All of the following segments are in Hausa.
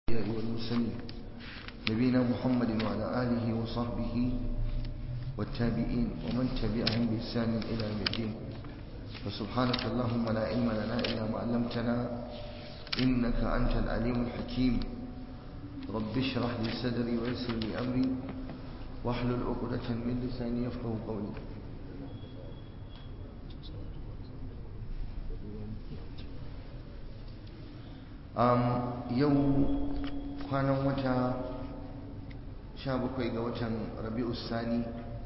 الأنبياء والمرسلين نبينا محمد وعلى آله وصحبه والتابعين ومن تبعهم بإحسان إلى يوم الدين فسبحانك اللهم لا علم لنا إلا ما علمتنا إنك أنت العليم الحكيم رب اشرح لي صدري ويسر لي أمري واحلل عقدة من لساني يفقه قولي um, yau kwanan wata 17 ga watan rabi'u sani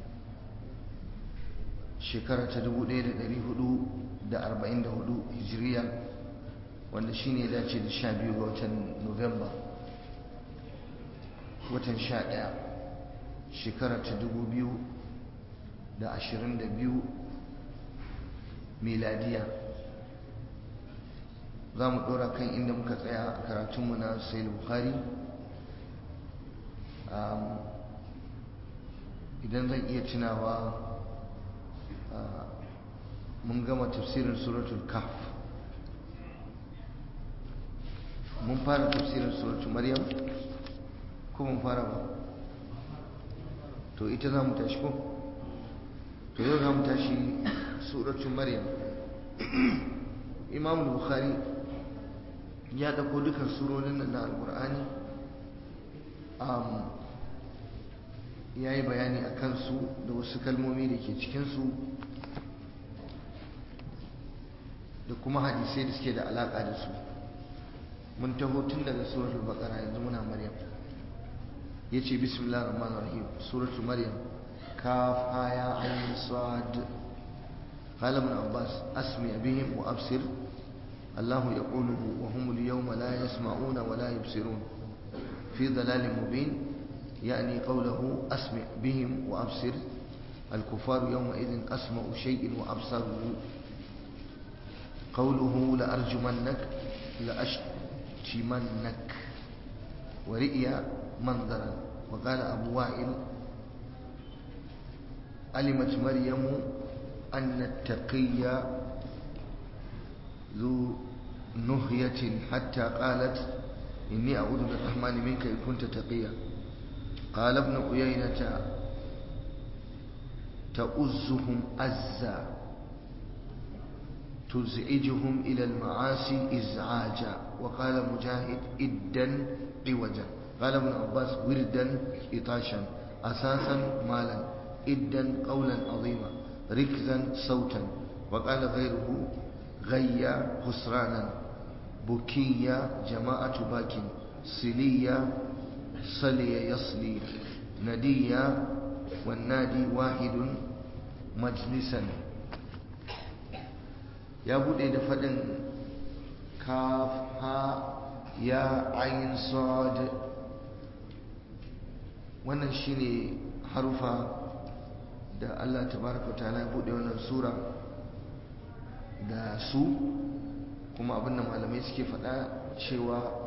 shekara ta 1444 hijiriya wanda shine dace da 12 ga watan novemba watan 11 shekara ta 2022 miladiya za mu ɗora kan inda muka tsaya a karatunmu na sai bukhari idan zan iya tunawa mun gama tafsirin suratul kaf mun fara tafsirin suratul maryam ko mun fara ba to ita za mu tashi ko to yau za mu tashi suratul maryam imam bukhari ya dauko dukan surorin nan na alkur'ani ya yi bayani a kansu da wasu kalmomi da ke cikinsu da kuma hadisai da suke da alaƙa da su mun taho tun daga suratul baqara yanzu muna maryam ya ce bismillah rahman rahim suratul maryam kaf aya ayin sad قال ابن عباس أسمع بهم وأبصر الله يقوله وهم اليوم لا يسمعون ولا يبصرون في ضلال مبين يعني قوله أسمع بهم وأبصر الكفار يومئذ أسمع شيء وأبصره قوله لأرجمنك لأشتمنك ورئي منظرا وقال أبو وائل علمت مريم أن التقي ذو نهية حتى قالت إني أعوذ بالرحمن منك إن كنت تقيا قال ابن عيينة تؤزهم أزا تزعجهم إلى المعاصي إزعاجا وقال مجاهد إدا عوجا قال ابن عباس وردا إطاشا أساسا مالا إدا قولا عظيما ركزا صوتا وقال غيره غيا خسرانا بكيا جماعة باك سليا صلي يصلي نديا والنادي واحد مجلسا يا بودي دفدن كاف ها يا عين صاد wannan shine harufa da Allah tabaraka ta'ala ya bude wannan sura da su kuma abinda malamai suke faɗa cewa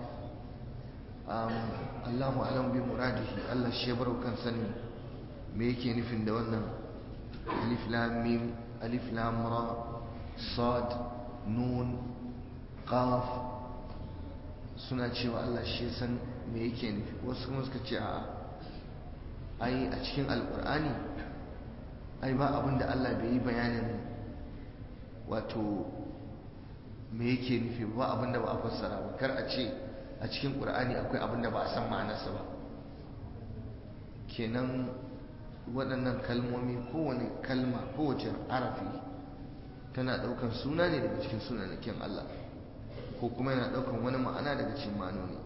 Allahu alam bi muradihi Allah shi ya barau kan sani me yake nufin da wannan alif lam mim alif lam ra sad nun qaf suna cewa Allah shi ya san me yake nufi wasu kuma suka ce a'a ai a cikin alqur'ani ai ba abin da Allah bai yi bayanin wato me yake nufi ba abin da ba a fassara ba kar a ce a cikin ƙur'ani akwai abin da ba a san ma'anarsa ba kenan waɗannan kalmomi kowane kalma kowace arafi tana ɗaukan suna ne daga cikin sunanakin Allah ko kuma yana ɗaukan wani ma'ana daga cikin ma'anoni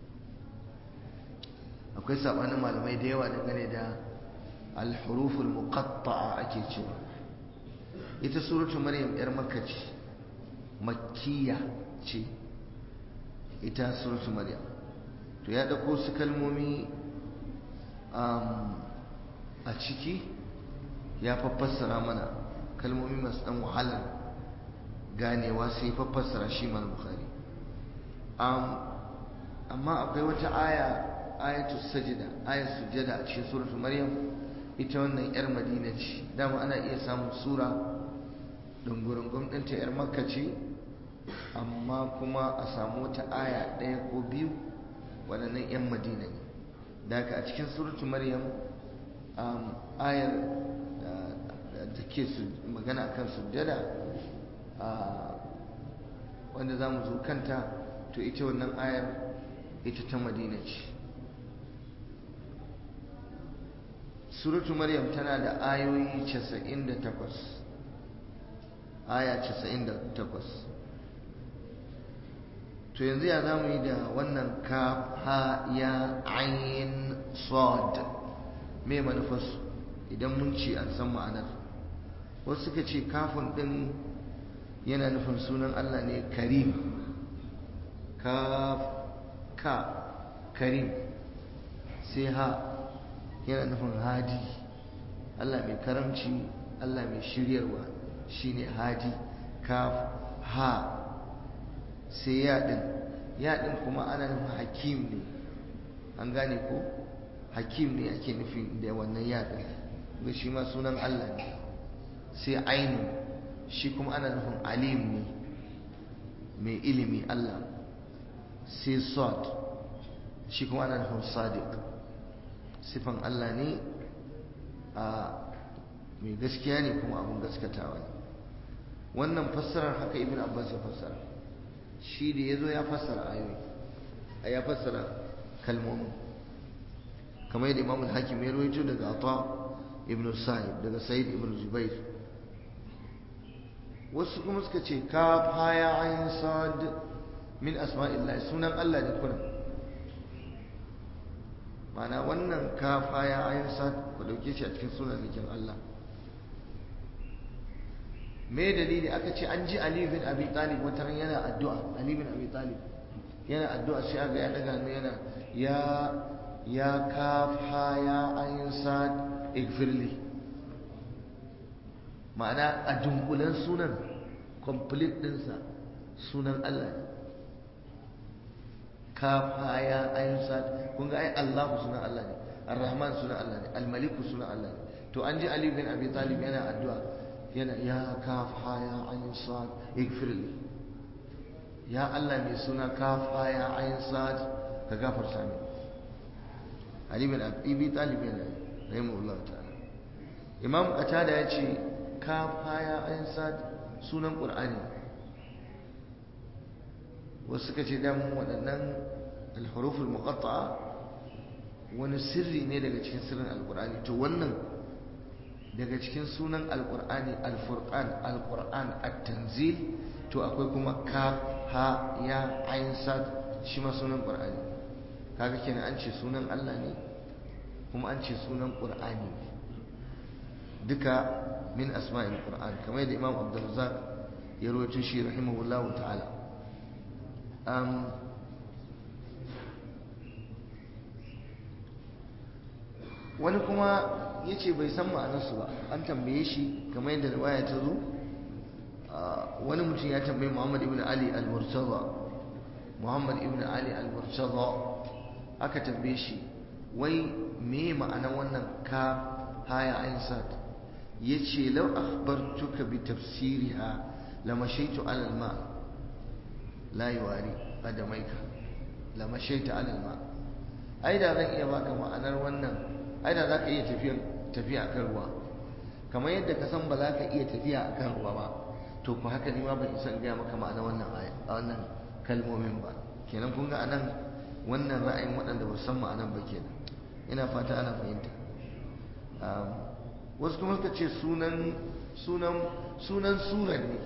akwai saɓanin malamai da yawa dangane da alhuruful muqatta'a ake cewa ita suratul maryam yar makka ce makkiya ce ita suratul maryam to ya dauko su kalmomi a ciki ya fassara mana kalmomi masu dan wahalar ganewa sai fassara shi mal bukhari amma akwai wata aya ayatul sajda ayat sujada a cikin suratul maryam ita wannan 'yar madina ce dama ana iya samun sura dungurungun ɗinta 'yar makka ce amma kuma a samu wata aya ɗaya ko biyu waɗannan 'yan madina ne da haka a cikin suratu maryam ayar da ke magana akan sujjada wanda za mu zo kanta to ita wannan ayar ita ta madina ce suratu maryam tana da ayoyi 98 aya 98 to yanzu ya za mu yi da wannan ka ha ya ayin sod me manufarsu idan mun ce an san ma'anar wasu suka ce kafin ɗin yana nufin sunan allah ne karim ka ka karim sai ha yana nufin hadi allah mai karamci allah mai shiryarwa shine hadi kaf ha sai yaɗin yaɗin kuma ana nufin hakim ne an gane ko hakim ne ake nufi da wannan yaɗin ga shi ma sunan Allah ne sai ainu shi kuma ana nufin alim ne mai ilimi Allah sai sod shi kuma ana nufin sadiq sifan Allah ne a mai gaskiya ne kuma abin gaskatawa ne wannan fassarar haka ibn abbas ya fassara shi da ya zo ya fassara ayoyi a ya fassara kalmomin kamar yadda imam al-hakim ya rawaito daga ata ibn sa'id daga sa'id ibn zubair wasu kuma suka ce ka faya ayin sad min asma'illah sunan Allah ne kuna mana wannan ka faya ayin sad ku dauke shi a cikin sunan zikin Allah me dalili aka ce an ji Ali bin Abi Talib wata ran yana addu'a Ali bin Abi Talib yana addu'a sai aga ya daga hannu yana ya ya kafa ya ayin sad igfirli ma'ana a dunkulen sunan complete dinsa sunan Allah ne kafa ya ayin sad kun ga ai Allahu sunan Allah ne Ar-Rahman sunan Allah ne Al-Maliku sunan Allah ne to an ji Ali bin Abi Talib yana addu'a yana ya kafa ya ayin sad igfirli ya Allah mai suna kafa ya ayin sad ka gafarta min Ali bin Abi Talib yana rahimahullah ta'ala Imam Qatada ya ce kafa ya ayin sad sunan Qur'ani wasu suka ce dan waɗannan al-huruful muqatta'a wani sirri ne daga cikin sirrin al-Qur'ani to wannan daga cikin sunan alkur'ani alfurqan alkur'an at-tanzil to akwai kuma ka ha ya ayin sad shi ma sunan qur'ani kaga kenan an ce sunan Allah ne kuma an ce sunan qur'ani duka min asma'il qur'an kamar da imam abdurrazzaq ya rawaito shi rahimahullahu ta'ala um, wani kuma ya ce bai san ma'anarsu ba an tambaye shi kamar yadda riwaya ta zo wani mutum ya tambayi muhammad ibn ali al-murtaza muhammad ibn ali al-murtaza aka tambaye shi wai me ma'anar wannan ka haya ayin sat ya ce lau akhbartuka bi tafsiriha lamashaitu alal ma la yuwari qadamaika lamashaitu alal ma ai da zan iya baka ma'anar wannan ai da za ka iya tafiya akan ruwa kamar yadda ka san ba za ka iya tafiya akan ruwa ba to ku haka ni ma ban isa gaya maka ma'ana wannan wannan kalmomin ba kenan kun ga anan wannan ra'ayin waɗanda ba san ma'anan ba kenan ina fata ana fahimta wasu kuma suka ce sunan sunan sunan sura ne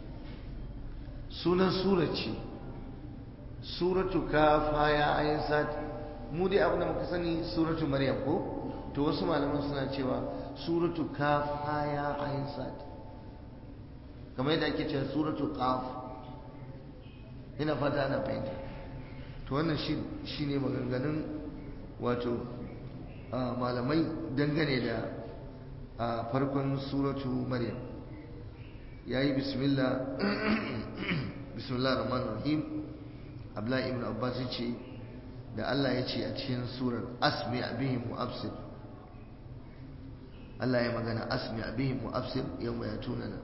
sunan sura ce suratu kafa ya ayin sati mu dai abin da muka sani suratu maryam ko to wasu malaman suna cewa suratu kaf aya ayin sad kamar yadda ake cewa suratu qaf ina fata ana fahimta to wannan shi ne maganganun wato malamai dangane da farkon suratu maryam ya yi bismillah bismillah rahman rahim abdullahi ibn abbas ce da Allah ya ce a cikin surar asmi bihim wa absir Allah ya magana asmi bihim wa absir yawma yatunana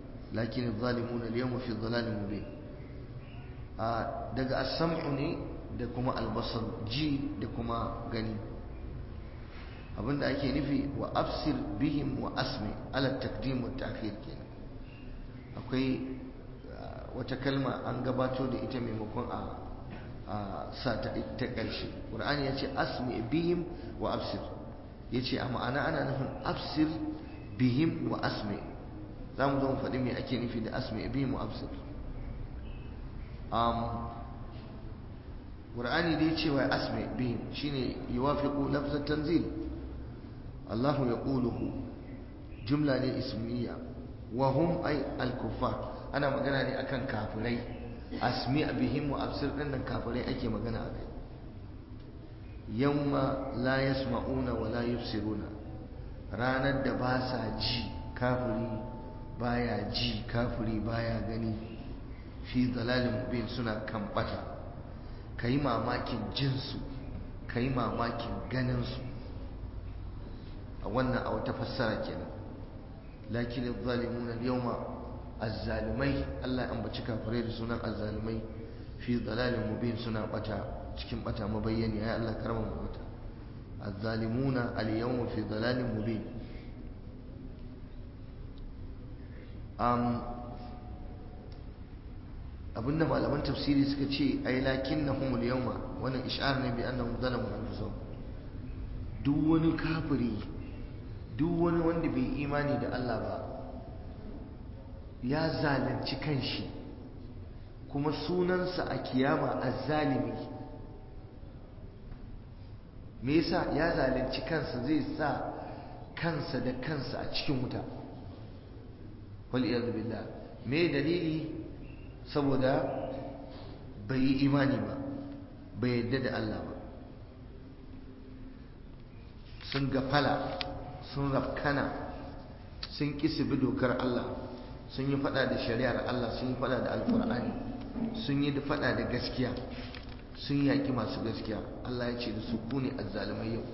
lakin adh-dhalimuna al-yawma fi dhalalin mubin a daga as-sam'u ne da kuma albasar ji da kuma gani abinda ake nufi wa absir bihim wa asmi ala takdim wa ta'khir kenan akwai wata kalma an gabato da ita maimakon a sa ta ta ƙarshe qur'ani ya ce asmi bihim wa absir ya ce a ma'ana ana nufin absir bihim wa asmi za mu zo mu faɗi me ake nufi da asmi bihim wa absir qur'ani dai cewa asmi bihim shine yuwafiqu lafzat tanzil Allah yaquluhu jumla ne ismiya wa hum ay al-kuffar ana magana ne akan kafirai asmi bihim wa absir din nan kafirai ake magana akai yawma la yasma'una wa la yubsiruna ranar da ba sa ji kafiri baya ji kafiri baya gani fi dalalin mubin suna kambata kai mamakin jinsu kai mamakin ganin su a wannan a wata fassara kenan lakin adh-dhalimun al-yawma az-zalimai Allah an baci kafirai da sunan az-zalimai fi dalalin mubin suna bata cikin bata mabayyani ya Allah karama mu bata az-zalimuna al-yawma fi dalalin mubin um abinda malaman tafsiri suka ce ai lakinnahum al-yawma wannan ish'ar ne bi annahum zalamu anfusahum duk wani kafiri duk wani wanda bai imani da Allah ba ya zalunci kanshi kuma sunansa a kiyama azzalimi me yasa ya zalunci kansa zai sa kansa da kansa a cikin wuta wal iyad billah me dalili saboda bai yi imani ba bai yadda da Allah ba sun gafala sun rafkana sun kisi bi dokar Allah sun yi fada da shari'ar Allah sun yi fada da alkur'ani sun yi fada da gaskiya sun yaki masu gaskiya Allah ya ce da su ku ne azzalumai yau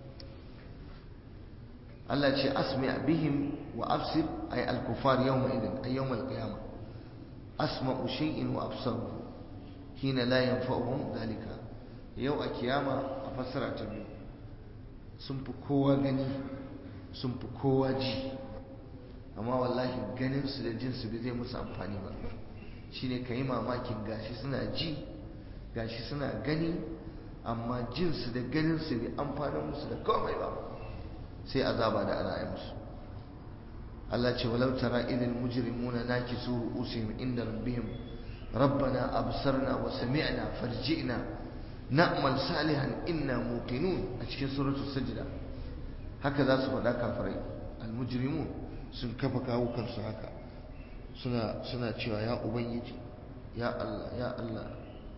Allah ce asmi bihim wa absir ay al-kufar yawma idin ay yawm al-qiyamah asma'u shay'in wa absaru hina la yanfa'uhum dhalika yau a kiyama a fassara ta biyu sun fi kowa gani sun fi kowa ji amma wallahi ganinsu da jinsu bai zai musu amfani ba shine ka yi mamakin gashi suna ji gashi suna gani amma jinsu da ganinsu bai amfani musu da komai ba sai azaba da ana yi musu Allah ce walau tara idil mujrimuna nakisu ru'usihim inda rabbihim rabbana absarna wa sami'na farji'na na'mal salihan inna muqinun a cikin suratul sajda haka za su faɗa kafirai almujrimun sun kafa kawo kansu haka suna suna cewa ya ubangiji ya Allah ya Allah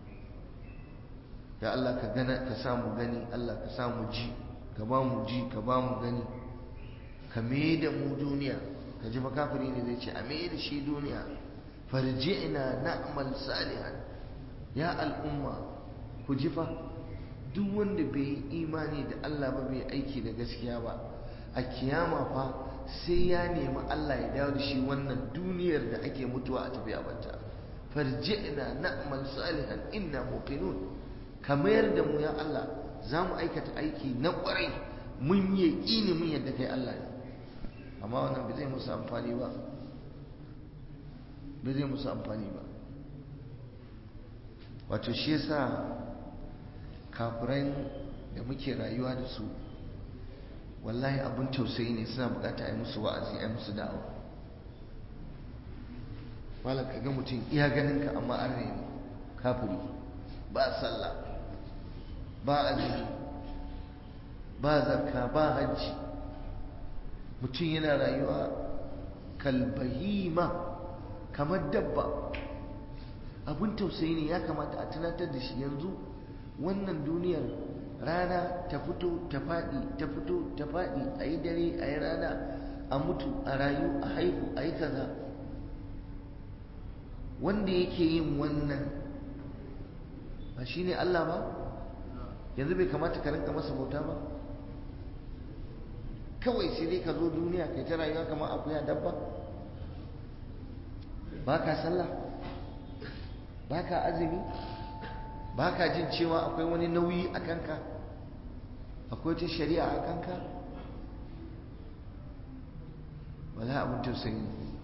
ya Allah ka gana ka samu gani Allah ka samu ji ka ba mu ji ka ba mu gani ka me da mu duniya ka ji fa kafiri ne zai ce a me da shi duniya farji'na na'mal salihan ya al'umma ku ji fa duk wanda bai yi imani da Allah ba bai aiki da gaskiya ba a kiyama fa sai ya nemi Allah ya dawo da shi wannan duniyar da ake mutuwa a tafi a banta farji'na na'mal salihan inna muqinun ka mayar da mu ya Allah za mu aikata aiki na kwarai mun yi ini mun yadda kai Allah ne amma wannan bai zai musu amfani ba bai zai musu amfani ba wato shi yasa kafiran da muke rayuwa da su wallahi abin tausayi ne suna bukata a yi musu wa'azi a yi musu da'awa malam ka ga mutum iya ganin ka amma an ne kafiri ba sallah ba azumi ba zakka ba hajji mutum yana rayuwa kalbahima kamar dabba abin tausayi ne ya kamata a tunatar da shi yanzu wannan duniyar rana ta fito ta faɗi ta fito ta faɗi a yi dare a yi rana a mutu a rayu a haihu a yi kaza wanda yake yin wannan ba shi ne Allah ba yanzu bai kamata ka rinka masa bauta ba kawai sai dai ka zo duniya kai ta rayuwa kamar akuya dabba ba ka sallah ba ka azumi ba ka jin cewa akwai wani nauyi a kanka akwai ta shari'a a kanka wala abin tausayi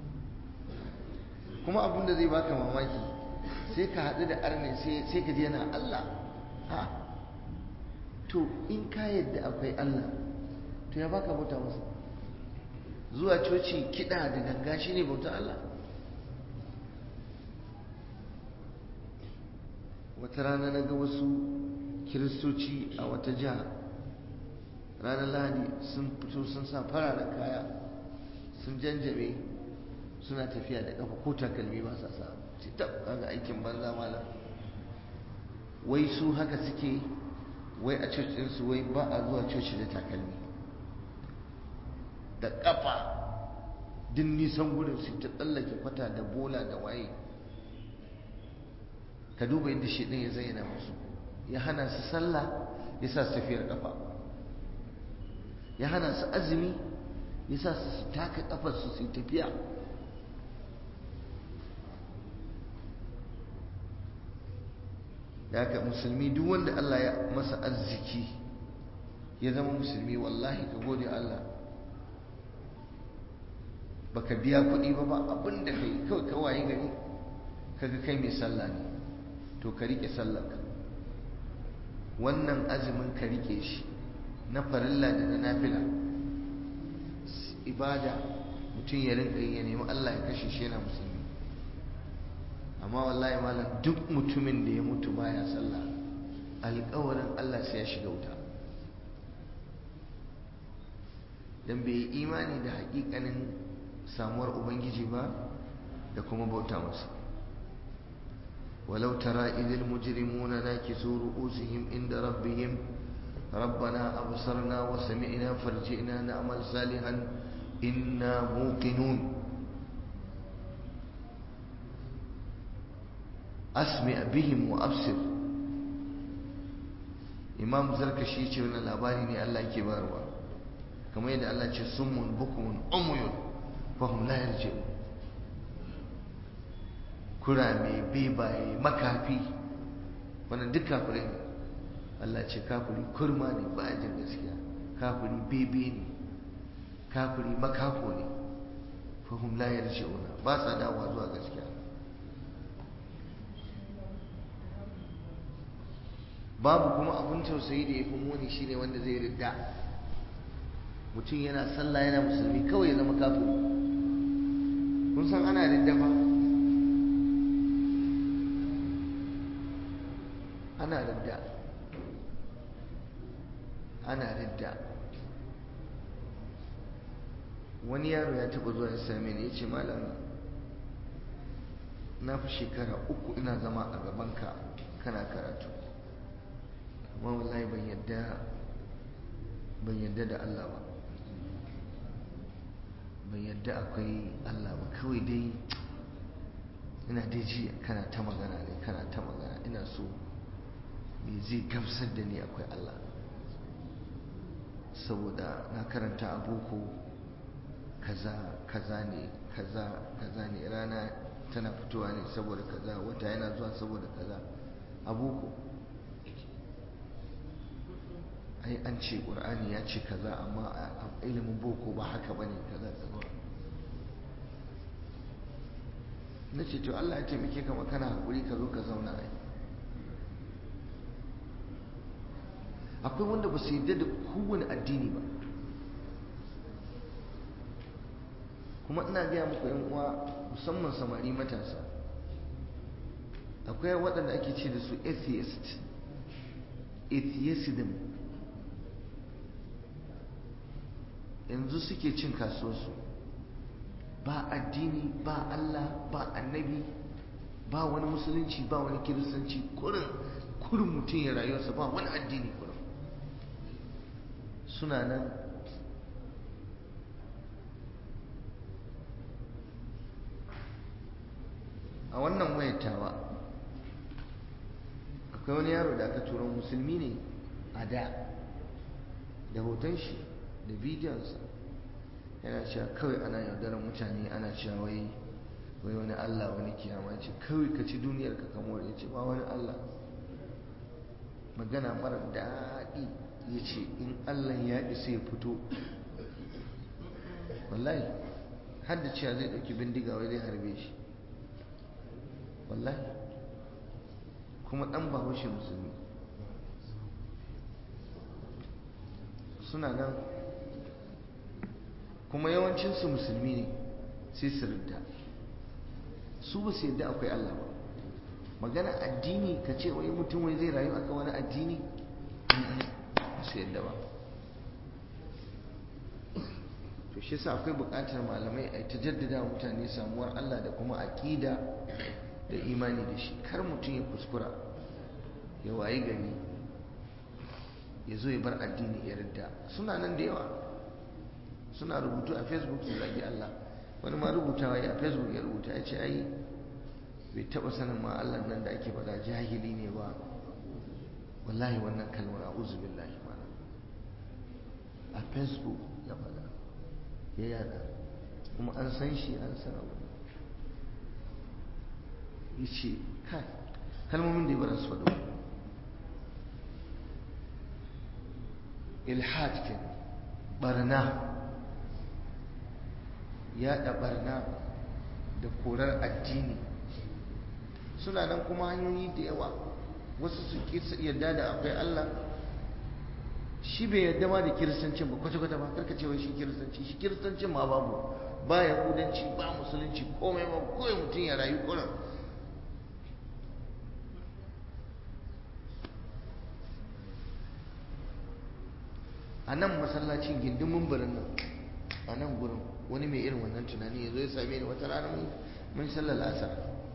kuma abin da zai baka mamaki sai ka haɗu da arne sai ka ji yana Allah ha to in ka yadda akwai Allah to ya baka bauta masa zuwa coci kiɗa da ganga shi ne bauta Allah wata rana na ga wasu kiristoci a wata jiha ranar lahadi sun fito sun sa fararen kaya sun janjame suna tafiya da kafa ko takalmi ba sa sa tab kaga aikin banza malam wai su haka suke wai a cocin su wai ba a zuwa coci da takalmi da kafa din nisan gudun su ta tsallake kwata da bola da waye ka duba yadda shi ɗin ya zayyana musu ya hana su sallah ya sa su tafiyar kafa ya hana su azumi ya sa su taka kafarsu su tafiya da haka musulmi duk wanda Allah ya masa arziki ya zama musulmi wallahi ka gode Allah baka biya kuɗi ba ba abin da kai kawai kawai gari kaga kai mai sallah ne to ka rike sallarka wannan azumin ka rike shi na farilla da na nafila ibada mutum ya rinka ya nemi Allah ya kashe shi yana musulmi amma wallahi malam duk mutumin da ya mutu baya sallah alƙawarin Allah sai ya shiga wuta dan bai yi imani da haƙiƙanin samuwar ubangiji ba da kuma bauta masa ولو ترى إذ المجرمون ناكسوا رؤوسهم عند ربهم ربنا أبصرنا وسمعنا فارجئنا نعمل صالحا إنا موقنون أسمع بهم وأبصر إمام زركشي يقول لنا الأباني الله كباروا كما يدعى الله سم بكم عمي فهم لا يرجعون kurame bebaye makafi wannan duk kafirai ne Allah ce kafiri kurma ne ba jin gaskiya kafiri bebe ne kafiri makafo ne fahim la yarji'una ba sa dawowa zuwa gaskiya babu kuma abun tausayi da ya fi muni shine wanda zai ridda mutum yana sallah yana musulmi kawai ya zama kafiri kun san ana ridda ba ana ridda ana ridda wani yaro ya taba zuwa ya same ni ya ce malam na fi shekara uku ina zama a gabanka kana karatu amma wallahi ban yadda ban yadda da Allah ba ban yadda akwai Allah ba kawai dai ina dai ji kana ta magana ne kana ta magana ina so me zai gamsar da ni akwai Allah saboda na karanta a boko kaza kaza ne kaza kaza ne rana tana fitowa ne saboda kaza wata yana zuwa saboda kaza a boko ai an ce ƙur'ani ya ce kaza amma a ilimin boko ba haka ba ne kaza kaza na ce to Allah ya taimake ka kana haƙuri ka zo ka zauna ai akwai wanda ba su yarda da kowane addini ba kuma ina gaya muku yan uwa musamman samari matasa akwai waɗanda ake ce da su atheist atheism yanzu suke cin kasuwarsu ba addini ba Allah ba annabi ba wani musulunci ba wani kiristanci kurin kurin mutum ya rayuwarsa ba wani addini kurin suna nan a wannan wayatawa akwai wani yaro da aka tura musulmi ne a da da hoton shi da bidiyonsa yana cewa kawai ana yaudarar mutane ana cewa wai wai wani Allah wani kiyama ce kawai ka ci duniyar ka kamar ya ce ba wani Allah magana mara daɗi ya ce in allah ya isa ya fito wallahi har da cewa zai ɗauki bindiga wai zai harbe shi wallahi kuma ɗan bahaushe musulmi suna nan kuma yawancinsu musulmi ne sai su rinta su ba su yadda akwai Allah ba magana addini ka ce wai mutum wai zai rayu aka wani addini ba su yadda ba to shi sa akwai buƙatar malamai a ta jaddada mutane samuwar Allah da kuma aƙida da imani da shi kar mutum ya kuskura ya wayi gari ya zo ya bar addini ya ridda suna nan da yawa suna rubutu a facebook su zagi Allah wani ma rubutawa ya facebook ya rubuta ya ce ai bai taba sanin ma Allah nan da ake faɗa jahili ne ba wallahi wannan kalmar a'udhu billahi ma a facebook ya faɗa ya yada kuma an san shi an san abu ya ce kai kalmomin da ya bara su faɗo ilhad ke barna yaɗa barna da korar addini suna nan kuma hanyoyi da yawa wasu su yarda da akwai Allah shi bai yarda ma da kiristancin ba kwata-kwata ba karka cewa shi kiristanci shi kiristancin ma babu ba yahudanci ba musulunci komai ba kawai mutum ya rayu kurin a nan masallacin gindin mumbarin nan a nan gurin wani mai irin wannan tunani ya zo ya same ni wata rana mun sallar asar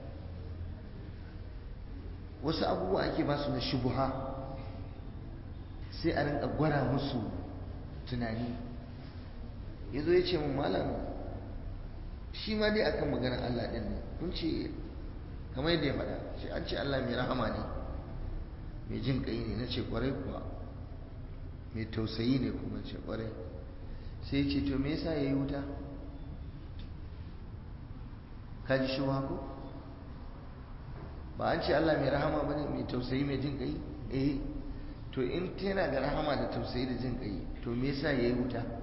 wasu abubuwa ake ba su na shubuha sai a rinka gwara musu tunani ya zo ya ce mun malam shi ma dai akan maganar Allah ɗin ne kun ce kamar yadda ya faɗa shi an ce Allah mai rahama ne mai jin ƙai ne na ce ƙwarai kuwa mai tausayi ne kuma ce ƙwarai sai ya ce to me yasa ya yi wuta ka ji shi ko ba an ce Allah mai rahama ba ne mai tausayi mai jin ƙai eh to in tana da rahama da tausayi da jin ƙai to me yasa ya yi wuta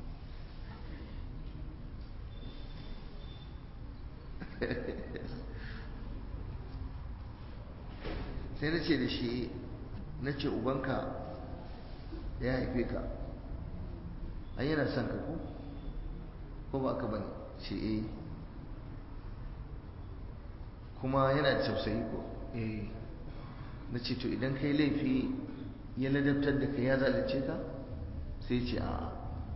sai na ce da shi na ce ubanka ya haife ka an yana son ka ko ko ba ka bane ce eh kuma yana da tausayi ko eh na ce to idan kai laifi ya ladabtar da ka ya zalunce ka sai ce a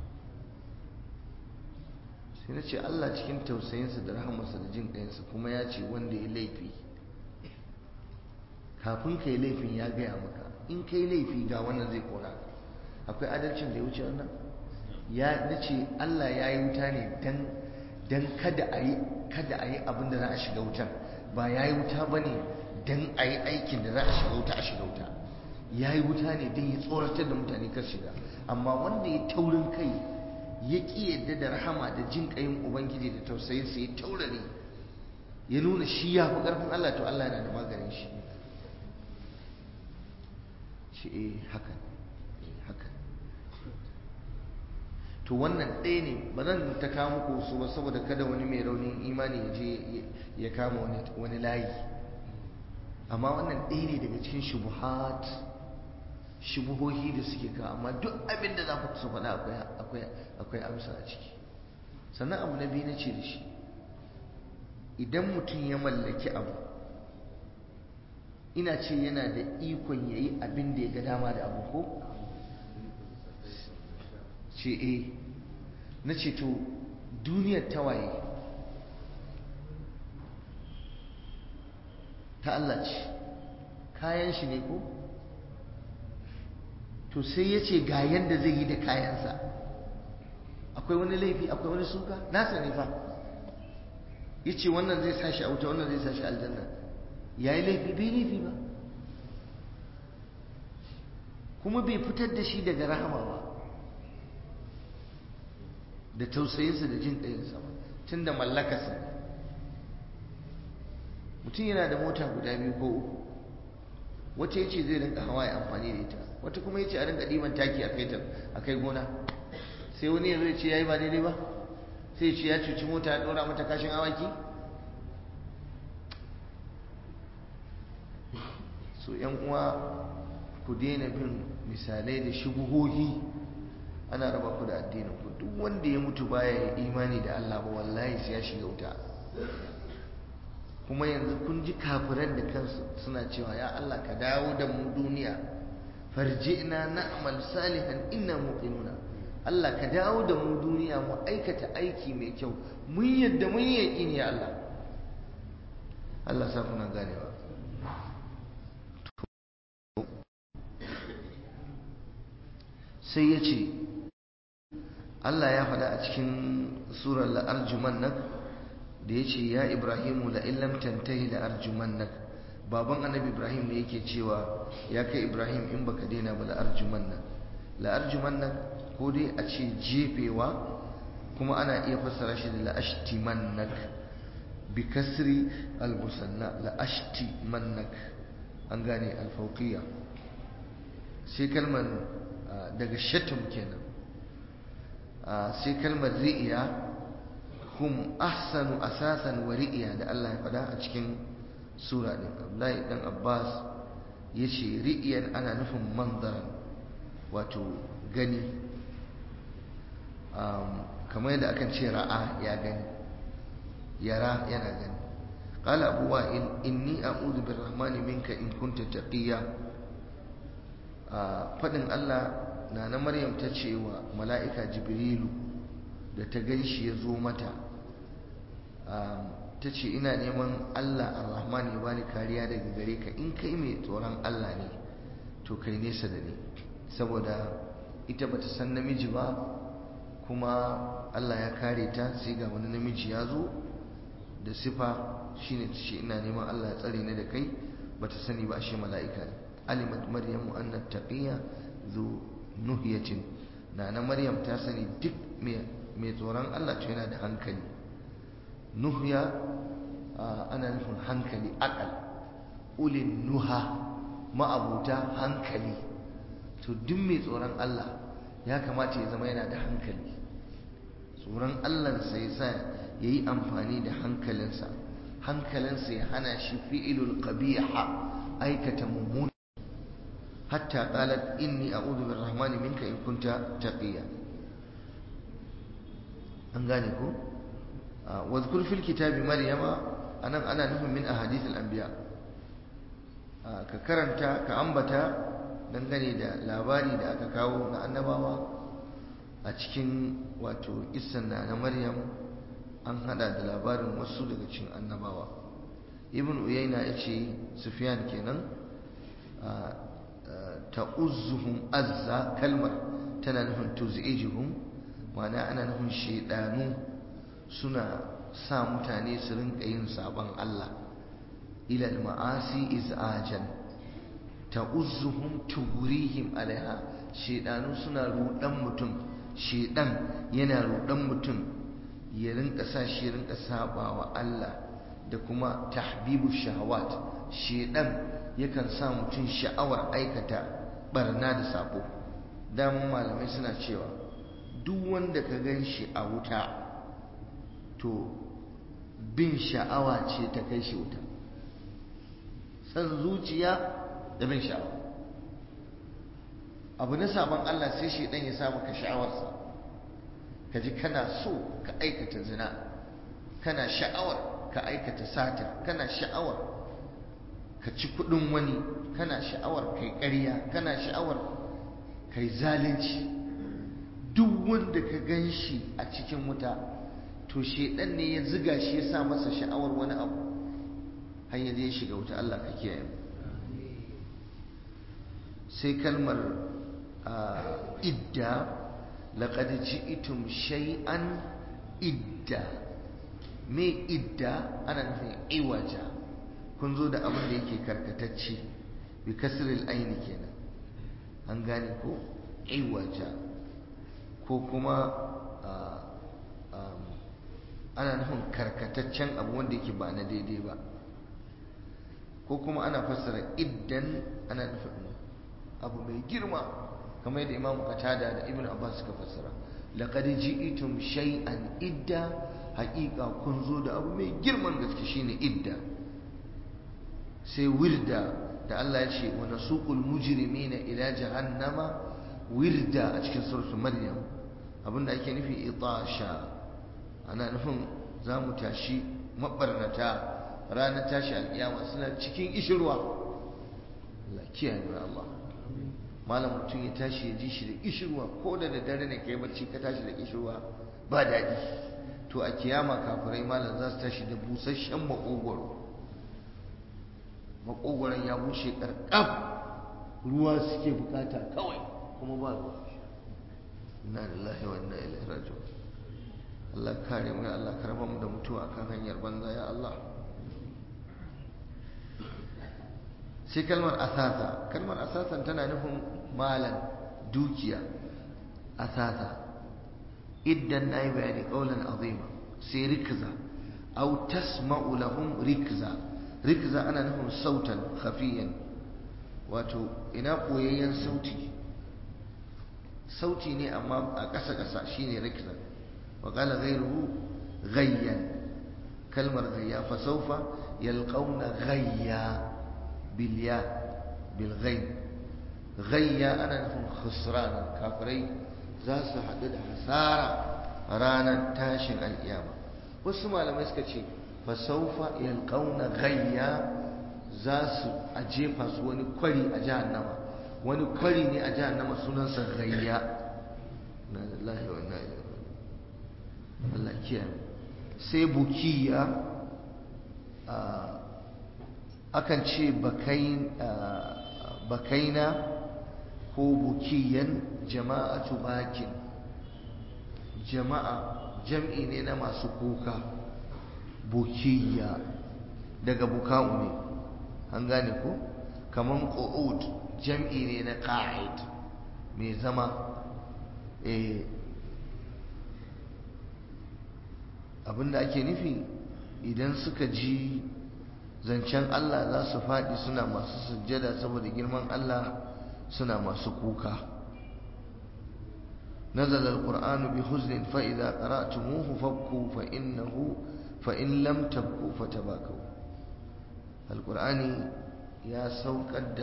sai na ce Allah cikin tausayinsa da rahamarsa da jin ƙayansa kuma ya ce wanda ya laifi kafin ka yi laifin ya gaya maka in ka yi laifi ga wannan zai kora akwai adalcin da ya wuce wannan ya na ce Allah ya yi wuta ne dan kada a yi kada a yi abin da za a shiga wutan ba ya yi wuta ba ne don a yi aikin da za a shiga wuta a shiga wuta ya yi wuta ne don ya tsoratar da mutane kar shiga amma wanda ya taurin kai ya ƙi yadda da rahama da jin ƙayin ubangiji da tausayinsa ya taurare ya nuna shi ya fi ƙarfin Allah to Allah yana da maganin shi shi eh haka haka to wannan ɗaya ne ba zan ta kawo muku su ba saboda kada wani mai raunin imani ya je ya kama wani layi amma wannan ɗaya ne daga cikin shubuhat shubuhohi da suke ka amma duk abin da za ku su faɗa akwai amsa a ciki sannan abu na biyu na ce da shi idan mutum ya mallaki abu ina ce yana da ikon ya yi abin da ya ga dama da abu ko ce e na ce to duniyar tawaye ta Allah ce kayan shi ne ko to sai ya ce ga yadda zai yi da kayansa akwai wani laifi akwai wani suka nasa ne fa ya ce wannan zai sashi a wuta wannan zai sashi aljanna ya yi laifi bai laifi ba kuma bai fitar da shi daga rahama ba da tausayinsa da jin ɗayinsa ba tun da mallakarsa mutum yana da mota guda biyu ko uku wata ya ce zai rinka hawa ya amfani da ita wata kuma ya ce a rinka ɗiban taki a kai gona sai wani yanzu ya ce ya yi ba daidai ba sai ya ce ya cuci mota ya ɗora mata kashin awaki so yan uwa ku daina bin misalai da shubuhohi ana raba ku da addinin ku duk wanda ya mutu baya imani da Allah ba wallahi sai ya shiga wuta kuma yanzu kun ji kafiran da kansu suna cewa ya Allah ka dawo da mu duniya farji'na na'mal salihan inna muqinuna Allah ka dawo da mu duniya mu aikata aiki mai kyau mun yadda mun yi yaƙini ya Allah Allah sa kuna ganewa sai ya ce Allah ya faɗa a cikin surar la'arjumannak da ya ce ya ibrahimu la'illam tantahi la'arjumannak baban annabi ibrahim ne yake cewa ya kai ibrahim in baka daina ba la'arjumannak la'arjumannak ko dai a ce jefewa kuma ana iya fassara shi da la'ashtimannak bi kasri al-musanna la'ashtimannak an gane alfauqiyya sai kalmar daga shatum kenan sai kalmar ri'iya hum ahsanu asasan wa ri'iya da Allah ya faɗa a cikin sura din Abdullahi dan Abbas yace ri'iyan ana nufin manzaran wato gani kamar yadda akan ce ra'a ya gani yara yana gani qala abu wa'il inni a'udhu birrahmani minka in kunta taqiya fadin Allah na na Maryam ta ce wa mala'ika Jibrilu da ta ganshi ya zo mata ta ce ina neman Allah ar-Rahman ya bani kariya daga gare ka in kai mai tsoron Allah ne to kai nesa da ni saboda ita bata san namiji ba kuma Allah ya kare ta sai ga wani namiji ya zo da sifa shine ta ce ina neman Allah ya tsare ni da kai bata sani ba shi mala'ika ne alimat maryamu anna taqiya zu nuhiyatin na na maryam ta sani duk mai tsoron Allah to yana da hankali nuhya ana nufin hankali akal ulin nuha ma'abuta hankali to duk mai tsoron Allah ya kamata ya zama yana da hankali tsoron Allahnsa ya sa ya yi amfani da hankalinsa hankalinsa ya hana shi fi'ilul qabiha aikata mummuna hatta qalat inni a'udhu birrahmani minka in kunta taqiya an gane ko wadhkur fil kitabi maryama anan ana nufin min ahadith al-anbiya ka karanta ka ambata dangane da labari da aka kawo na annabawa a cikin wato isan na na maryam an hada da labarin wasu daga cikin annabawa ibn uyayna ya ce sufyan kenan ta'uzzuhum azza kalmar tana nufin tuz'ijuhum ma'ana ana nufin shaidanu suna sa mutane su rinka yin sabon Allah ila al-ma'asi iz'ajan ta'uzzuhum tugurihim alaiha shaidanu suna rudan mutum shaidan yana rudan mutum ya rinka sa shi rinka sabawa Allah da kuma tahbibu shahawat shaidan yakan sa mutum sha'awar aikata barna da sabo damun malamai suna cewa duk wanda ka gan shi a wuta to bin sha'awa ce ta kai shi wuta san zuciya da bin sha'awa abu na sabon Allah sai shi dan ya sa maka sha'awarsa ka ji kana so ka aikata zina kana sha'awar ka aikata sata kana sha'awar ka ci kudin wani kana sha'awar kai ƙarya kana sha'awar kai zalunci duk wanda ka gan shi a cikin wuta to shedan ne ya ziga shi ya sa masa sha'awar wani abu har ya je shiga wuta Allah ka kiyaye sai kalmar idda laqad ji'tum shay'an idda me idda ana nufin iwaja kun zo da abin da yake karkatacce bi kasril aini kenan an gane ko iwaja ko kuma ana nufin karkataccen abu wanda yake ba na daidai ba ko kuma ana fassara iddan ana nufin abu mai girma kamar yadda imam qatada da ibn abbas suka fassara laqad ji'tum shay'an idda haqiqa kun zo da abu mai girman gaske shine idda sai wirda da Allah ya ce wa nasuqul mujrimina ila jahannama wirda a cikin suratul maryam abinda ake nufi itasha ana nufin za mu tashi mabarnata ranar tashi alkiyama suna cikin ishirwa Allah kiyaye wa Allah malam mutum ya tashi ya ji shi da ishirwa ko da daddare ne kai bacci ka tashi da ishirwa ba daɗi to a kiyama kafirai malam za su tashi da busasshen makogwaro makogwaron ya bushe karkaf ruwa suke bukata kawai kuma ba ruwa inna lillahi wa inna ilaihi raji'un Allah kare mu ya Allah karba mu da mutuwa kan hanyar banza ya Allah sai kalmar asasa kalmar asasan tana nufin malan dukiya asasa idan nayi bayani qaulan azima sai rikza aw tasma'u lahum rikza rikza ana nufin sautan khafiyan wato ina koyayyen sauti sauti ne amma a ƙasa ƙasa shine rikza wa qala ghayruhu ghayyan kalmar ghayya fa sawfa yalqawna ghayya bil ya bil ghay ghayya ana nufin khusran kafirai za su haɗu da hasara ranar tashin alƙiyama wasu malamai suka ce fa sawfa yalqawna ghayya za su a jefa su wani kwari a jahannama wani kwari ne a jahannama sunansa ghayya na lillahi wa inna ilaihi Allah kiyaye sai bukiya akan ce bakaina ko bukiyan jama'atu bakin jama'a jam'i ne na masu kuka bukiya daga buka'u ne an gane ko kaman qu'ud jam'i ne na qa'id mai zama eh abinda ake nufi idan suka ji zancen Allah za su faɗi suna masu sujjada saboda girman Allah suna masu kuka نزل القرآن بحزن فإذا قرأتموه فابكوا فإنه فإن لم تبكوا فتباكوا القرآن يا سوكد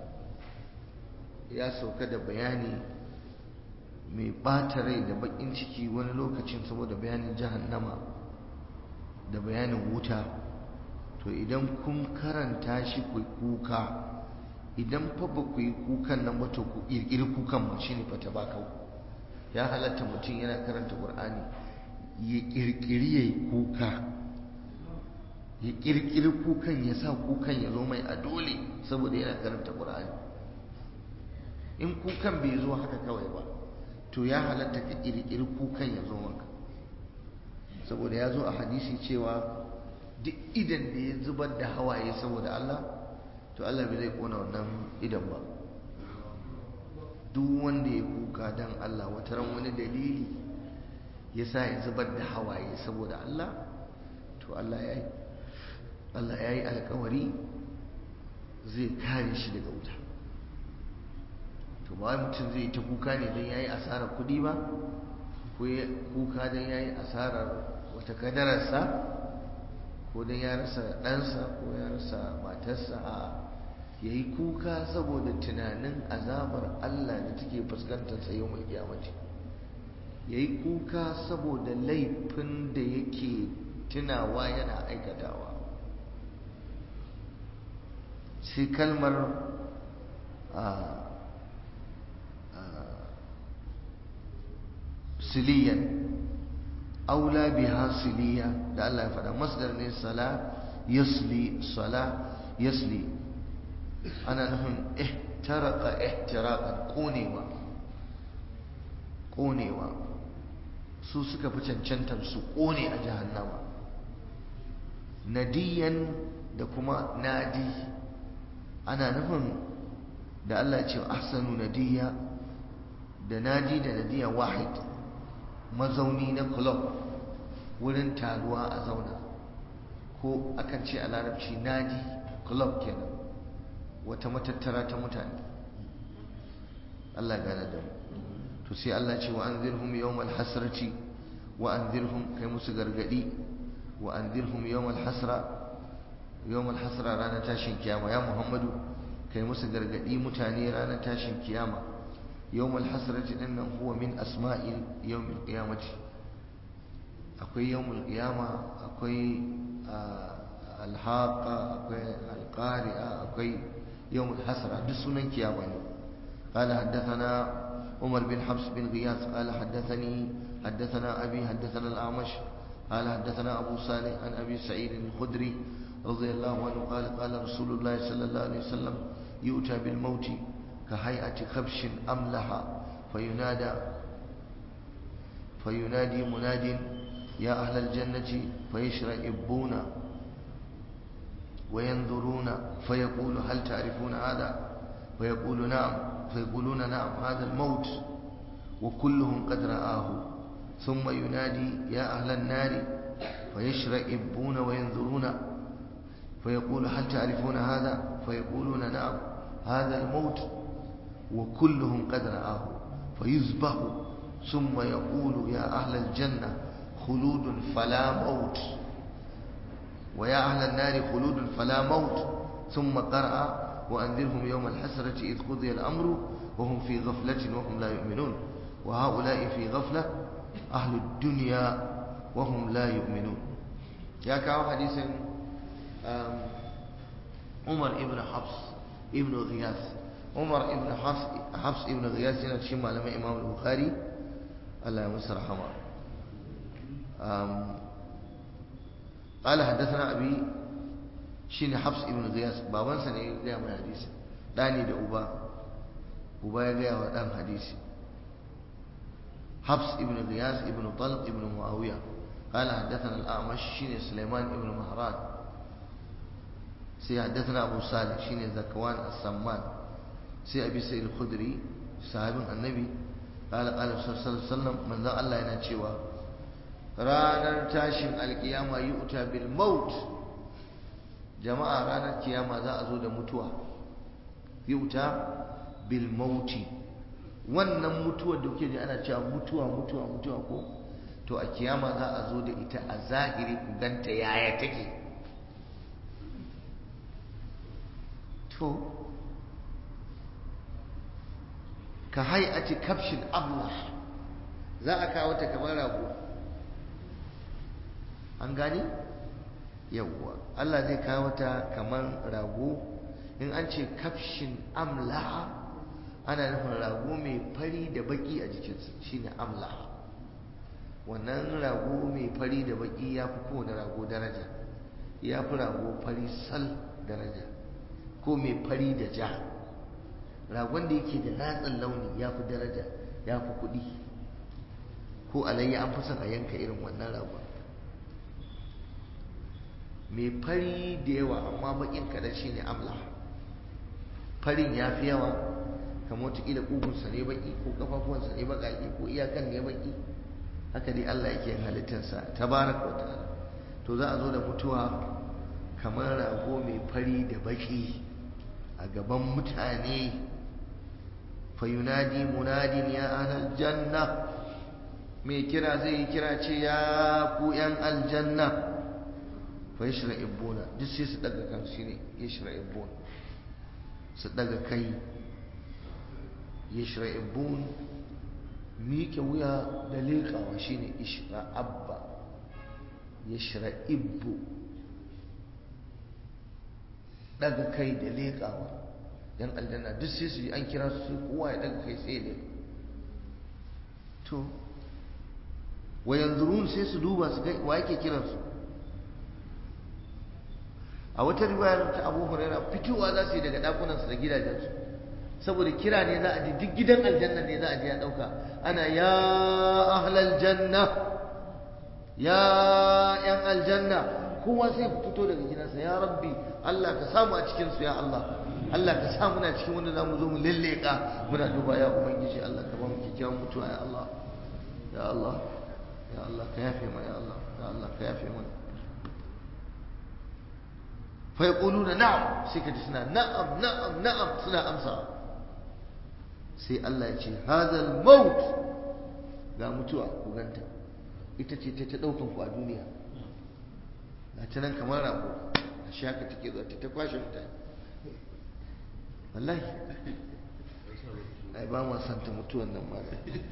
يا سوكد بياني mai ɓata rai da baƙin ciki wani lokacin saboda bayanin jahannama da bayanin wuta to idan kun karanta shi ku kuka idan fa ba ku yi kukan nan ba to ku ƙirƙiri kukan ma shi ne fata ba kau ya halatta mutum yana karanta ƙur'ani ya ƙirƙiri ya yi kuka ya ƙirƙiri kukan ya sa kukan ya zo mai a dole saboda yana karanta ƙur'ani in kukan bai zo haka kawai ba to ya halatta ka ƙirƙiri kukan ya zo maka saboda ya zo a hadisi cewa duk idan da ya zubar da hawaye saboda Allah to Allah bai zai kona wannan idan ba duk wanda ya kuka don Allah wata ran wani dalili ya sa ya zubar da hawaye saboda Allah to Allah ya yi Allah ya yi alkawari zai kare shi daga wuta to ba mutum zai ta kuka ne don ya yi asarar kuɗi ba ko kuka don ya yi asarar wata kadararsa ko don ya rasa ɗansa ko ya rasa matarsa a ya yi kuka saboda tunanin azabar Allah da take fuskantar sa yau mai kyamaci ya yi kuka saboda laifin da yake tunawa yana aikatawa sai kalmar siliyan aula biha siliya da Allah ya faɗa masdar ne sala yasli sala yasli ana nufin ihtaraka ihtiraqan konewa konewa su suka fi cancantar su kone a jahannama nadiyan da kuma nadi ana nufin da Allah ce ahsanu nadiya da nadi da nadiya wahid mazauni na club wurin taruwa a zauna ko akan ce a larabci nadi club kenan wata matattara ta mutane Allah gane da mu to sai Allah ce wa anzirhum yawmal hasrati wa anzirhum kai musu gargadi wa anzirhum yawmal hasra yawmal hasra ranar tashin kiyama ya Muhammadu kai musu gargadi mutane ranar tashin kiyama yawmal hasrati dinnan huwa min asma'il yawmil qiyamati akwai yawmul qiyama akwai alhaqa akwai alqari'a akwai yawmul hasra duk sunan kiyama ne قال حدثنا عمر بن حفص بن غياث قال حدثني حدثنا أبي حدثنا الأعمش قال حدثنا أبو صالح عن أبي سعيد الخدري رضي الله عنه قال قال رسول الله صلى الله عليه وسلم يؤتى بالموت كهيئة خبش أملح فينادى فينادي مناد يا أهل الجنة فيشرئبون وينظرون فيقول هل تعرفون هذا فيقول نعم فيقولون نعم هذا الموت وكلهم قد رآه ثم ينادي يا أهل النار فيشرئبون وينظرون فيقول هل تعرفون هذا فيقولون نعم هذا الموت وكلهم قد رآه فيذبح ثم يقول يا أهل الجنة خلود فلا موت ويا أهل النار خلود فلا موت ثم قرأ وأنذرهم يوم الحسرة إذ قضي الأمر وهم في غفلة وهم لا يؤمنون وهؤلاء في غفلة أهل الدنيا وهم لا يؤمنون يا كاو حديث عمر ابن حفص ابن غياث عمر ابن حفص حفص ابن غياث yana cikin malaman Imam Bukhari Allah ya musu rahama قال حدثنا أبي shine Hafs ibn Ghiyas babansa ne ya gaya mai hadisi dani da uba uba ya gaya wa dan hadisi Hafs ibn Ghiyas ibn Talq ibn Muawiya قال حدثنا الأعمش شين سليمان ابن مهران سي حدثنا أبو صالح شين زكوان السمان سي أبي سيد الخدري صاحب النبي قال قال صلى الله عليه وسلم من ذا الله ينشيوا ranar tashin alkiyama yi uta bil maut jama'a ranar kiyama za a zo da mutuwa yi uta bil mauti wannan mutuwar da kuke ji ana cewa mutuwa mutuwa mutuwa ko to a kiyama za a zo da ita a zahiri ku ganta yaya take to ka hay'ati kafshin ablah za a kawo ta kamar rago an gani yawwa Allah zai kawo ta kamar rago in an ce kafshin amlaha ana nufin rago mai fari da baki a jikinsa shine amlaha wannan rago mai fari da baki ya fi kowane rago daraja ya fi rago fari sal daraja ko mai fari da ja ragon da yake da natsin launi ya fi daraja ya fi kuɗi ko alayya an fi son a yanka irin wannan ragon mai fari da yawa amma bakin kadan shine amla farin ya fi yawa kamar wataƙila ƙugunsa ne baki ko ƙafafuwansa ne baƙaƙe ko iyakan ne baki haka dai Allah yake yin halittarsa tabaraka wa ta'ala to za a zo da mutuwa kamar rago mai fari da baki a gaban mutane fayunadi munadin ya ahlal janna mai kira zai yi kira ce ya ku yan aljanna fa yashra'ibuna duk sai su daga kan shine yashra'ibun su daga kai yashra'ibun miƙe wuya da leƙawa shine ishra'abba yashra'ibbu daga kai da leƙawa yan aljanna duk sai su yi an kira su kowa ya daga kai tsaye da to wa yanzurun sai su duba su ga wa yake kiransu a wata riwayar ta Abu Hurairah fitowa za su yi daga dakunansu da gidajensu saboda kira ne za a ji duk gidan aljanna ne za a je ya dauka ana ya ahlal janna ya yan aljanna kowa sai fito daga gidansa ya rabbi Allah ka samu a cikin su ya Allah Allah ka sa muna cikin wanda zamu zo mu lalleka muna duba ya ubangiji Allah ka ba mu kikkiawan mutuwa ya Allah ya Allah ya Allah ka yafe mana ya Allah ya Allah ka yafe mana fa yaquluna na'am sai ka ji suna na'am na'am na'am suna amsa sai Allah ya ce hadal maut ga mutuwa ku ganta ita ce ta ta daukan ku a duniya ga ta nan kamar rago a shaka take zuwa ta kwashe mutane wallahi ai ba ma santa mutuwan nan ma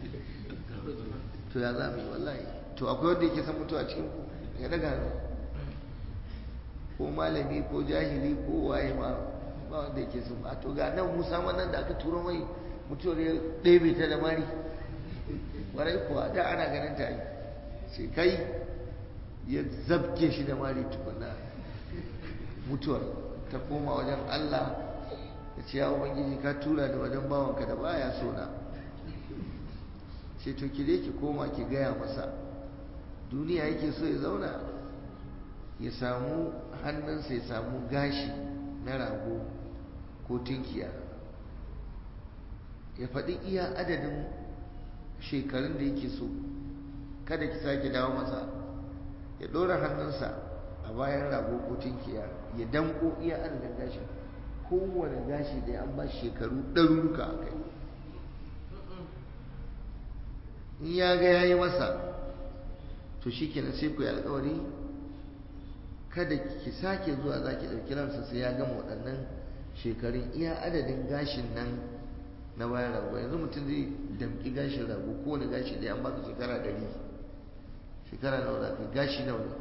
to ya za mu yi wallahi to akwai wanda yake san mutuwa cikin ku ya daga hannu ko malami ko jahili ko waye ma ba wanda yake san a to ga nan musa wannan da aka turo mai mutuwar ya ɗebe ta da mari warai kuwa da ana ganin ta yi sai kai ya zabke shi da mari tukuna mutuwar ta koma wajen Allah ya ce ya ubangiji ka tura da wajen bawanka da baya so na ce to ki dai ki koma ki gaya masa duniya yake so ya zauna ya samu hannunsa ya samu gashi na rago ko tunkiya ya faɗi iya adadin shekarun da yake so kada ki sake dawo masa ya ɗora hannunsa a bayan rago ko tunkiya ya danko iya adadin gashi kowane gashi da an ba shekaru ɗaruruka a kai in ya ga ya yi masa to shi kenan sai ku yi alkawari kada ki sake zuwa za ki ɗauki ransa sai ya gama waɗannan shekarun iya adadin gashin nan na bayan rago yanzu mutum zai damƙi gashin rago kowane gashi da an baka shekara ɗari shekara nawa za ka gashi nawa ne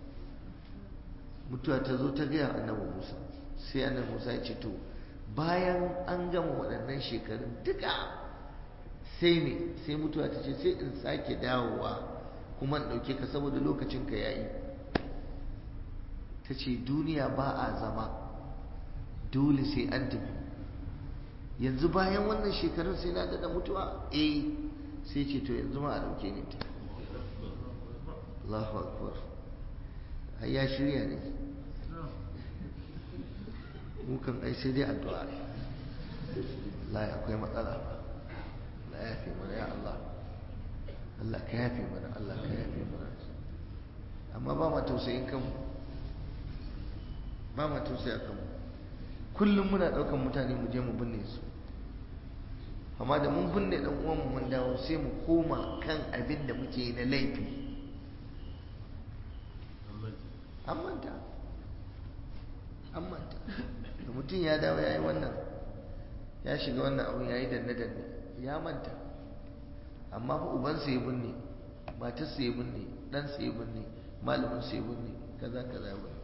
mutuwa ta zo ta gaya annabi musa sai annabi musa ya ce to bayan an gama waɗannan shekarun duka sai me sai mutuwa ta ce sai in sake dawowa kuma in ɗauke ka saboda lokacinka ya yi ta ce duniya ba a zama dole sai an tafi yanzu bayan wannan shekarun sai na daɗa mutuwa eh sai ce to yanzu ma a ɗauke ni ta Allahu akbar har ya shirya ne mukan ai sai dai addu'a la akwai matsala la yafi mana ya Allah Allah ka yafe mana Allah ka yafe mana amma ba ma tausayin kanmu ba ma tausaya kanmu kullum muna ɗaukan mutane mu je mu binne su amma da mun binne ɗan uwanmu mun dawo sai mu koma kan abin da muke yi na laifi an manta an manta da mutum ya dawo ya yi wannan ya shiga wannan abu ya yi danne-danne ya manta amma fa ubansa ya binne matarsa ya binne ɗansa ya binne malaminsa ya binne kaza kaza ya binne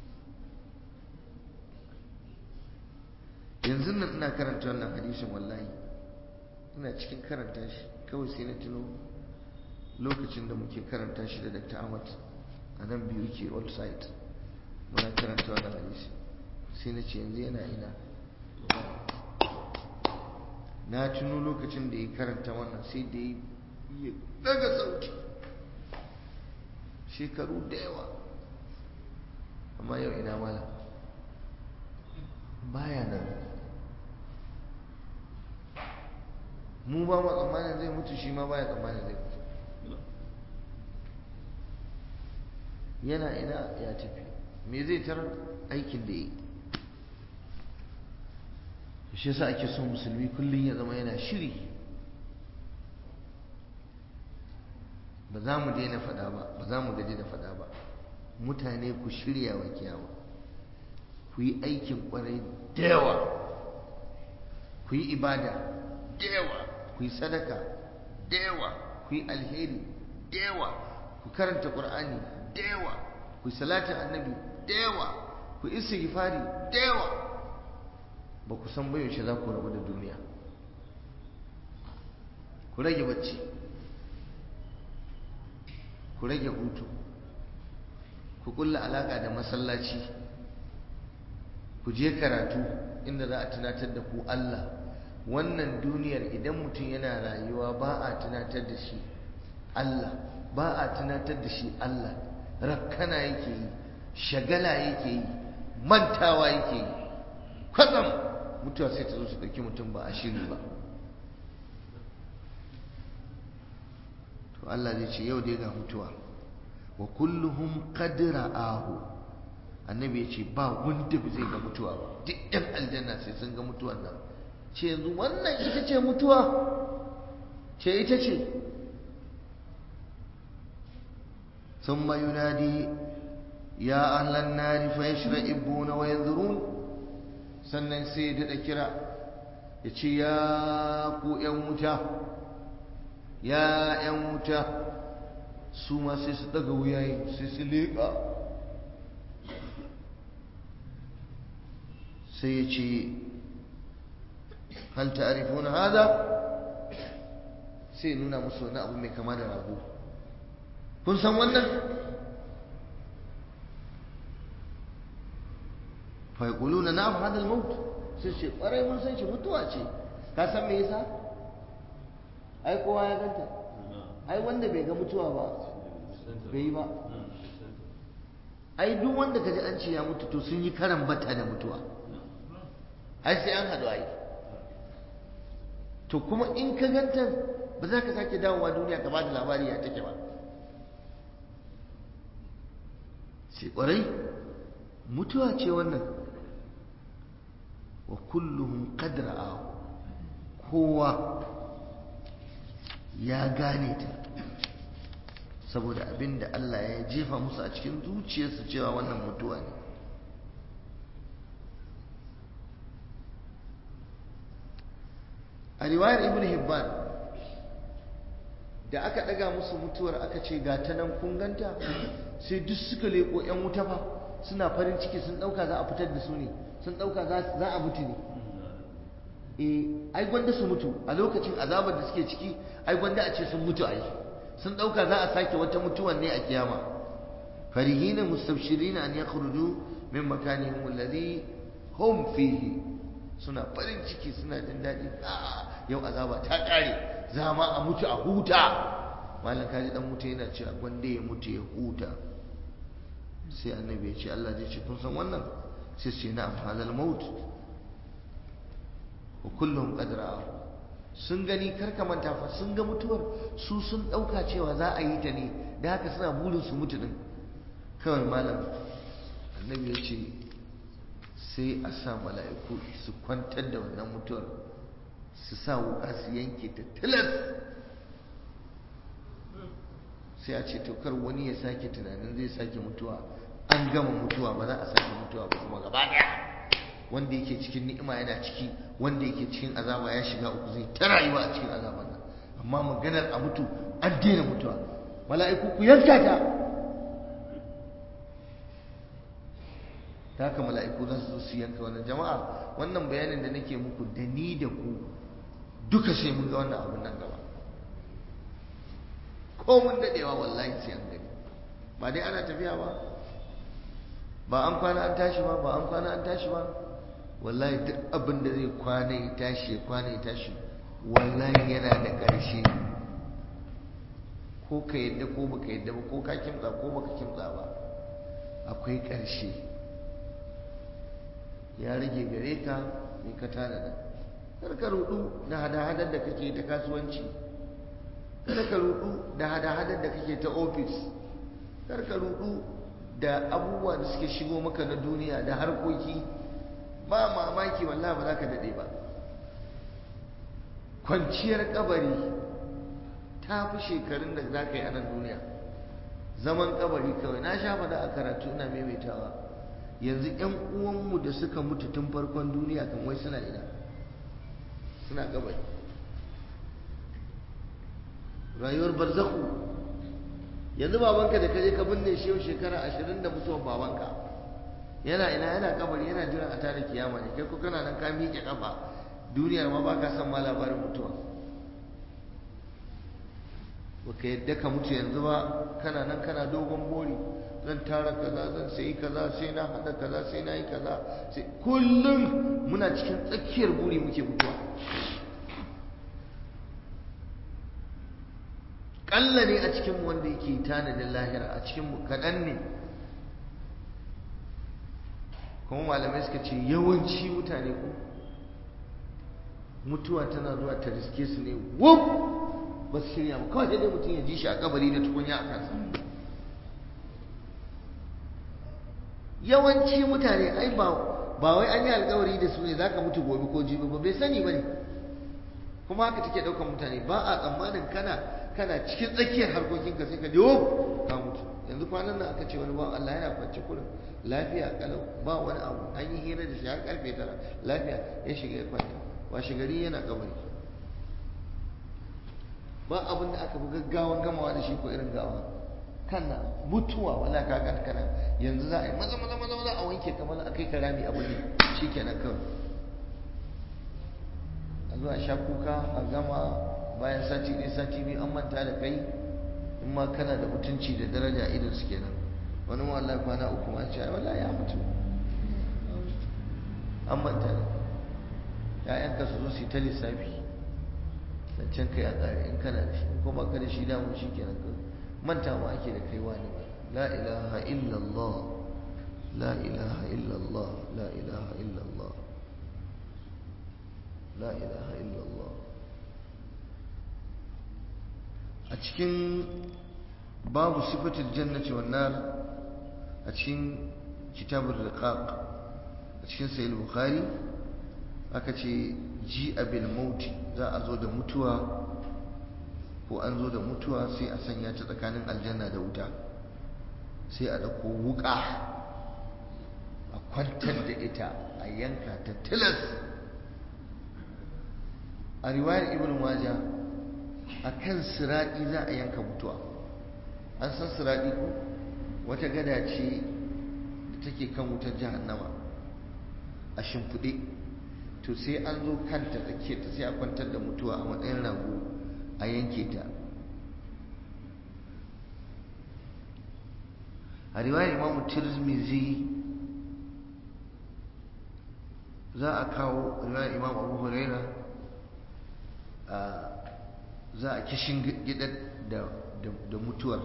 yanzu nan ina karanta wannan hadisin wallahi ina cikin karanta shi kawai sai na tuno lokacin da muke karanta shi da Dr. Ahmad a nan biyu ke old site muna karanta wannan hadisi sai na ce yanzu yana ina na tuno lokacin da ya karanta wannan sai da ya daga sauti shekaru da yawa amma yau ina mala baya nan mu ba ma tsammanin zai mutu shi ma baya tsammanin zai mutu yana ina ya tafi me zai tarar aikin da yi shi yasa ake son musulmi kullum ya zama yana shiri ba za mu daina faɗa ba ba za mu gaji da faɗa ba mutane ku shirya wa kiyama ku yi aikin ƙwarai da yawa ku yi ibada da yawa ku yi sadaka da yawa ku yi alheri da yawa ku karanta ƙur'ani da yawa ku yi salatin annabi da yawa ku yi istighfari da yawa ba ku san bayaushe za ku rabu da duniya ku rage bacci ku rage hutu ku kulla alaka da masallaci ku je karatu inda za a tunatar da ku Allah wannan duniyar idan mutum yana rayuwa ba a tunatar da shi Allah ba a tunatar da shi Allah rakkana yake yi shagala yake yi mantawa yake yi kwatsam mutuwa sai ta zo su ɗauki mutum ba a shiri ba to Allah zai ce yau dai ga mutuwa wa kulluhum qad ra'ahu annabi ya ce ba wanda ba zai ga mutuwa ba duk yan aljanna sai sun ga mutuwan nan ce yanzu wannan ita ce mutuwa ce ita ce ثم ينادي يا أهل النار فيشرئبون وينذرون sannan sai ya daɗa kira ya ce ya ku ‘yan wuta ya ‘yan wuta su ma sai su ɗaga wuyayi sai su leƙa sai ya ce hal ta'rifuna hada sai nuna musu wani abu mai kama da rago kun san wannan fa yaquluna na'am hada al-maut sai ce kwarai mun san shi mutuwa ce ka san me yasa ai kowa ya ganta ai wanda bai ga mutuwa ba bai yi ba ai duk wanda kaji an ce ya mutu to sun yi karan bata da mutuwa ai sai an haɗu ai to kuma in ka ganta ba za ka sake dawowa duniya ka ba da labari ya take ba sai ƙwarai mutuwa ce wannan wa kulluhum qad ra'ahu kowa ya gane ta saboda abinda Allah ya jefa musu a cikin zuciyarsu cewa wannan mutuwa ne a riwayar ibn hibban da aka daga musu mutuwar aka ce ga ta nan kun ganta sai duk suka leko yan wuta fa suna farin ciki sun dauka za a fitar da su ne sun dauka za a mutu ne eh ai gwanda su mutu a lokacin azabar da suke ciki ai gwanda a ce sun mutu ai sun dauka za a sake wata mutuwan ne a kiyama farihina mustabshirina an yakhruju min makanihim alladhi hum fihi suna farin ciki suna jin daɗi yau azaba ta ƙare za ma a mutu a huta malam kaji dan mutu yana cewa gwanda ya mutu ya huta sai annabi ya ce Allah zai ce kun san wannan sai ce na hadal maut wa kullum qadra sun gani karka manta fa sun ga mutuwar su sun dauka cewa za a yi ta ne da haka suna burin su mutu din kawai malam annabi ya ce sai a sa mala'iku su kwantar da wannan mutuwar su sa wuka su yanke ta tilas sai a ce kar wani ya sake tunanin zai sake mutuwa an gama mutuwa ba za a sake mutuwa ba kuma gaba daya wanda yake cikin ni'ima yana ciki wanda yake cikin azaba ya shiga uku zai ta rayuwa a cikin azaban nan amma maganar a mutu an daina mutuwa mala'iku ku yanka ta ta haka mala'iku za su zo su yanka wannan jama'a wannan bayanin da nake muku da ni da ku duka sai mun ga wannan abun nan gaba ko mun dadewa wallahi sai an gani ba dai ana tafiya ba ba an kwana an tashi ba ba an kwana an tashi ba wallahi duk abin da zai kwana ya tashi ya kwana ya tashi wallahi yana da ƙarshe ko ka yadda ko baka yadda ba ko ka kimtsa ko baka kimtsa ba akwai ƙarshe ya rage gare ka mai ka tanada kar ka rudu da hada-hadar da kake ta kasuwanci kar ka rudu da hada-hadar da kake ta ofis kar ka rudu da abubuwa da suke shigo maka na duniya da harkoki ba mamaki wallahi ba za ka daɗe ba kwanciyar kabari ta fi shekarun da za ka yi a nan duniya zaman kabari kawai na sha faɗa a karatu ina maimaitawa yanzu ‘yan uwanmu da suka mutu tun farkon duniya kan wai suna ina suna kabari rayuwar barzaku yanzu babanka da kaje ka binne shi yau shekara ashirin da mutuwar babanka yana ina yana kabari yana jiran a tare kiyama ne kai ko kana nan ka miƙe kafa duniyar ma baka san ma labarin mutuwa baka yadda ka mutu yanzu ba kana nan kana dogon bori zan tara kaza zan sayi kaza sai na hada kaza sai na yi kaza sai kullum muna cikin tsakiyar buri muke mutuwa kalla ne a cikinmu wanda yake tanadin lahira a cikinmu kaɗan ne kuma malamai suka ce yawanci mutane ko mutuwa tana zuwa ta riske su ne wuf ba su shirya ba kawai sai dai mutum ya ji shi a kabari da tukunya a kansa yawanci mutane ai ba ba wai an yi alkawari da su ne za ka mutu gobe ko jibi ba bai sani ba ne kuma haka take ɗaukar mutane ba a tsammanin kana kana cikin tsakiyar harkokinka sai ka jiwo ka mutu yanzu kwanan nan aka ce wani bawan Allah yana kwance kurin lafiya kalau ba wani abu an yi hira da shi har karfe tara lafiya ya shiga ya kwanta washe gari yana kabari ba abin da aka fi gaggawan gamawa da shi ko irin gawa kana mutuwa wala ka kan kana yanzu za a yi maza maza maza maza a wanke kamar a kai karami abu ne shikenan kawai a zo a sha kuka a gama bayan sati ɗaya sati biyu an manta da kai in ma kana da mutunci da daraja a idan su kenan wani ma wallahi kwana uku ma ce wallahi ya mutu an manta da ya'yanka su zo su yi ta lissafi zancen kai a tsari in kana da shi ko ba ka da shi damun shi kenan kawai manta ma ake da kai wani ba la ilaha illallah la ilaha illallah la ilaha illallah la ilaha illallah a cikin babu sifatul jannati wan nar a cikin kitabur riqaq a cikin sahih bukhari aka ce ji abil mauti za a zo da mutuwa ko an zo da mutuwa sai a sanya ta tsakanin aljanna da wuta sai a dauko wuka a kwantar da ita a yanka ta tilas a riwayar ibn majah a kan siraɗi za a yanka mutuwa an san siraɗi ko wata gada ce da take kan wutar jahannama a shimfiɗe to sai an zo kanta tsakiyar ta sai a kwantar da mutuwa a matsayin rago a yanke ta a riwayar imamu tirmizi za a kawo riwayar imam abu huraira za a kishin gidan da mutuwar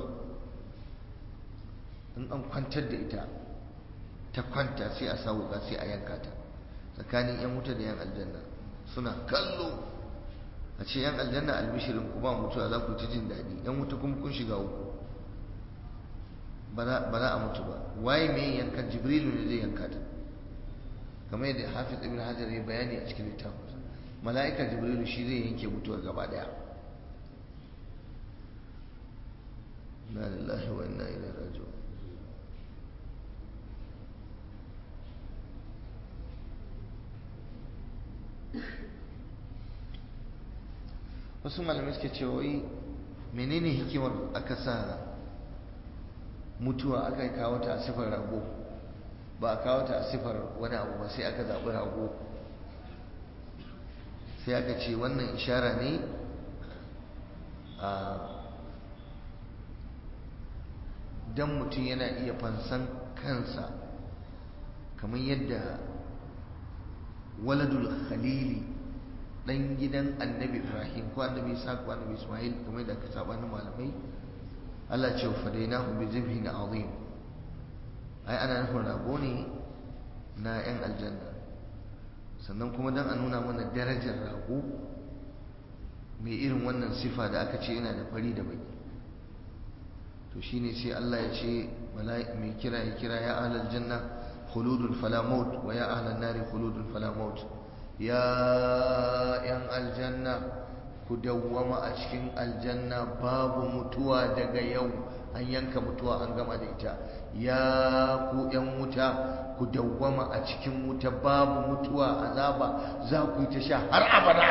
in an kwantar da ita ta kwanta sai a sa wuka sai a yanka ta tsakanin yan wuta da yan aljanna suna kallo a ce yan aljanna albishirin ku ba mutuwa za ku ci jin daɗi yan wuta kuma kun shiga uku ba za a mutu ba waye mai yankan jibrilu ne zai yanka ta kamar yadda hafiz ibn hajar ya bayani a cikin littafin mala'ikar jibrilu shi zai yanke mutuwar gaba daya na lillahi wa inna ilaihi raji'un wasu malamai suke cewa wai menene hikimar aka sa mutuwa aka kawo ta a sifar rago ba a kawo ta a sifar wani abu ba sai aka zaɓi rago sai aka ce wannan ishara ne a dan mutum yana iya fansan kansa kamar yadda waladul khalili dan gidan annabi ibrahim ko annabi isa ko annabi ismail kamar da aka sabanin malamai Allah ce fadainahu bi zibhin azim ai ana nufin rago ne na yan aljanna sannan kuma dan a nuna mana darajar rago mai irin wannan sifa da aka ce yana da fari da baki to shine sai Allah ya ce mai kira ya kira ya ahlal janna khuludun fala maut wa ya ahlan nari khuludun fala maut ya yan aljanna ku dawwama a cikin aljanna babu mutuwa daga yau an yanka mutuwa an gama da ita ya ku yan wuta ku dawwama a cikin wuta babu mutuwa azaba za ku yi ta sha har abada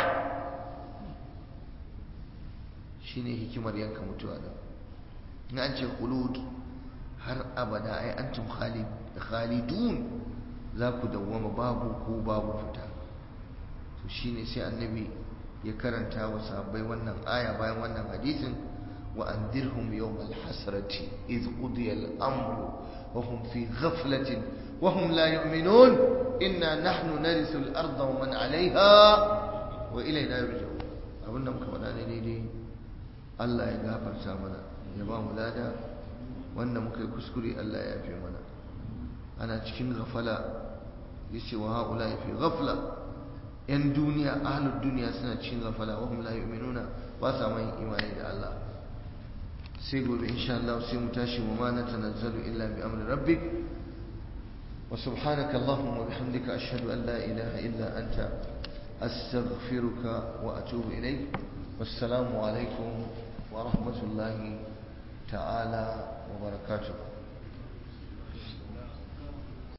shine hikimar yanka mutuwa da na an ce khulud har abada ai antum khalidun za ku dawwama babu ku babu fita to shine sai annabi ya karanta wa sahabbai wannan aya bayan wannan hadisin wa andirhum yawmal hasrati idh qudiya al-amru wa hum fi ghaflatin wa hum la yu'minun inna nahnu narithu al-ardha wa man 'alayha wa ilayna yurja'un abinda muka faɗa ne daidai Allah ya gafarta mana ya ba mu lada wanda muka yi kuskure Allah ya yafe mana ana cikin ghafala yace wa haula fi ghafla yan duniya ahlud duniya suna cikin ghafala wa hum la yu'minuna ba sa mai imani da Allah sai gobe insha Allah sai mu tashi wa ma natanazzalu illa bi amri rabbik وسبحانك اللهم وبحمدك أشهد أن لا إله إلا أنت أستغفرك وأتوب إليك والسلام عليكم ورحمة الله تعالى وبركاته